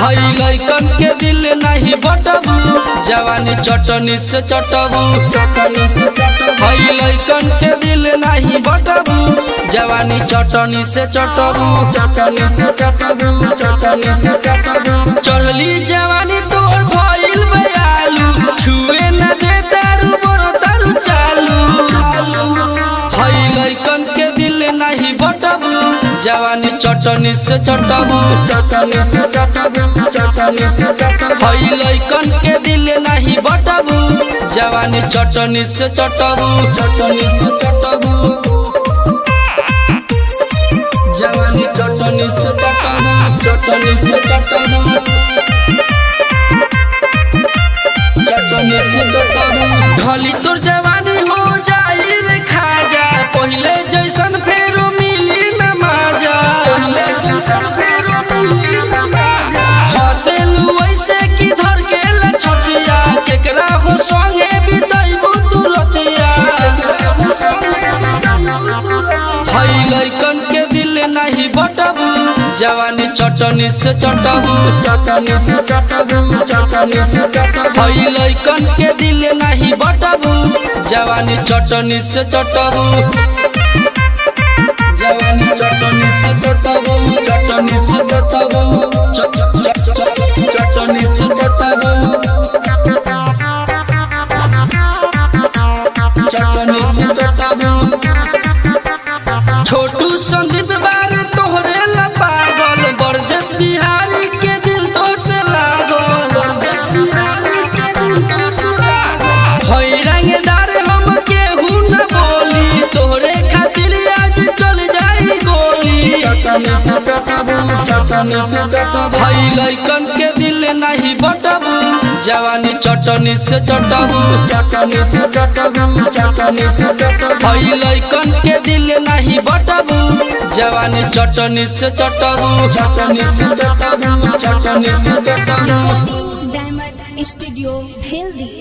हई लइकन के दिल नहीं बटबू जवानी चटनी से चटबू हई लइकन के दिल नहीं बटबू जवानी चटनी से चटबू चढ़ली जवानी तोर भइल बयालू छुए न दे दारू बड़ दारू चालू हई लइकन के दिल नहीं बटबू जवानी चटनी से चटबू हई लइकन के दिल नहीं बटबू जवानी चटनी से चटबू चटनी से चटबू जवानी चटनी से चटबू चटनी से चटबू चटनी से चटबू ढली तोर जवानी हो जाई रे खाजा पहिले जैसन फेरो मिली न माजा पहिले जैसन फेरो मिली न माजा हसेलू ऐसे की धर के ले छतिया केकरा हो संगे बितैबू तू रतिया हई लइकन के दिल नहीं बटबू जवानी चटनी से चटबू हई लइकन के दिल नहीं बटबू जवानी चटनी से चटबू जवानी चटनी से चटबू चटनी से चटबू च- च- च- च- चटनी से चटबू चटनी से चटबू छोटू संदीप बारे तोहरे ला पागल बरजस बिहारी के दिल तो से लागल बरजस बिहारी के दिल तो से लागल हई रंगदार हम केहू न बोली तोहरे खातिर आज चल जाई गोली हई लइकन के दिल नहीं बटबू जवानी चटनी से चटबू हई लइकन के दिल नहीं बटबू जवानी चटनी से चटबू चटनी से चटबू चटनी से चटबू डायमंड स्टूडियो भेल दी